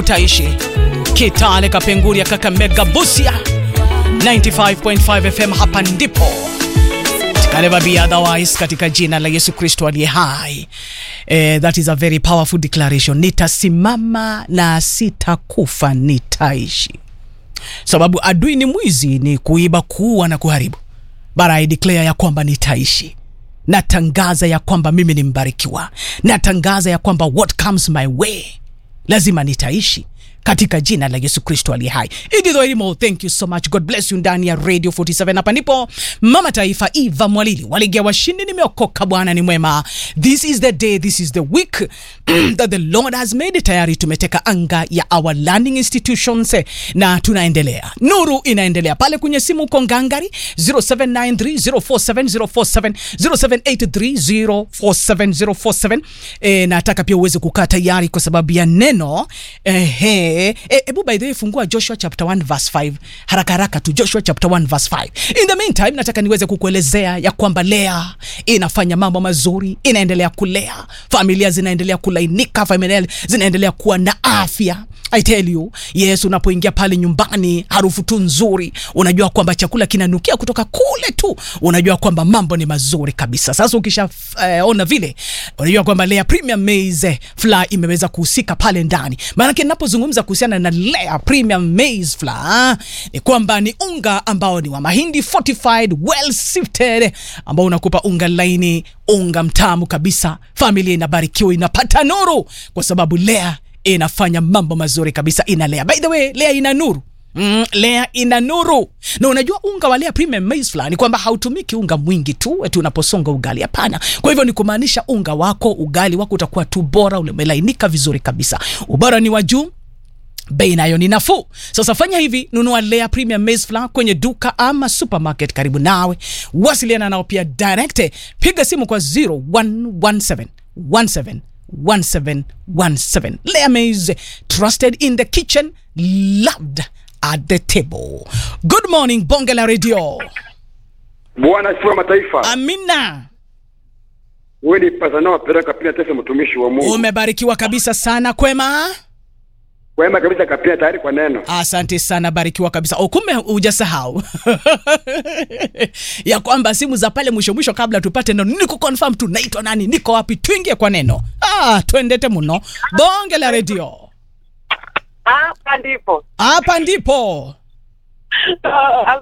taishi Kitale, Kapenguria, Kakamega, Busia 95.5 FM. Hapa ndipo It can never be otherwise, katika jina la Yesu Kristo aliye hai. Eh, that is a very powerful declaration. Nitasimama na sitakufa, nitaishi. Sababu adui ni mwizi, ni kuiba, kuua na kuharibu. But I declare ya kwamba nitaishi. Natangaza ya kwamba mimi ni mbarikiwa. Natangaza ya kwamba what comes my way lazima nitaishi katika jina la Yesu Kristo aliye hai. Edith Wairimo, thank you so much. God bless you ndani ya Radio 47. Hapa ndipo Mama Taifa Eva Mwalili waligia washindi, nimeokoka, Bwana ni mwema. This is the day, this is the week that the Lord has made. Tayari tumeteka anga ya our learning institutions eh, na tunaendelea. Nuru inaendelea pale kwenye simu uko ngangari 0793047047 0783047047. Eh, nataka pia uweze kukaa tayari kwa sababu ya neno ehe Eh, ebu by the way fungua Joshua chapter 1 verse 5 haraka haraka tu Joshua chapter 1 verse 5. In the meantime nataka niweze kukuelezea ya kwamba Lea inafanya mambo mazuri, inaendelea kulea, familia zinaendelea kulainika, familia zinaendelea kuwa na afya. I tell you, yes, unapoingia pale nyumbani harufu tu nzuri, unajua kwamba chakula kinanukia kutoka kule tu, unajua kwamba mambo ni mazuri kabisa. Sasa ukisha eh, ona vile, unajua kwamba Lea Premium Maize Flour imeweza kuhusika pale ndani. Maana ninapozungumza kuhusiana na Lea Premium Maize Flour ni kwamba ni unga ambao ni wa mahindi fortified well sifted, ambao unakupa unga laini, unga mtamu kabisa. Familia inabarikiwa, inapata nuru kwa sababu Lea inafanya mambo mazuri kabisa, ina Lea. By the way, Lea ina nuru Mm, Lea ina nuru. Na unajua unga wa Lea Premium Maize Flour ni kwamba hautumiki unga mwingi tu eti unaposonga ugali, hapana. Kwa hivyo ni kumaanisha unga wako, ugali wako utakuwa tu bora, umelainika vizuri kabisa. Ubora ni wa juu bei nayo ni nafuu. Sasa fanya hivi, nunua Lea Premium Maize Flour kwenye duka ama supermarket karibu nawe. Wasiliana nao pia direct, piga simu kwa 0117 17 1717. Lea Maize, trusted in the kitchen, loved at the table. Good morning, Bonge la Radio. Bwana asifiwe mataifa. Amina. Wewe ni pazana wapeleka kapina tesa mtumishi wa Mungu. Umebarikiwa kabisa sana, kwema. Kwema kabisa kapina tayari kwa neno. Asante sana, barikiwa kabisa. O, kumbe hujasahau ya kwamba simu za pale mwisho mwisho, kabla tupate neno, niko confirm tu naitwa nani, niko wapi, tuingie kwa neno. Ah, twendete muno. Bonge la Radio, Hapa ndipo hapa ndipo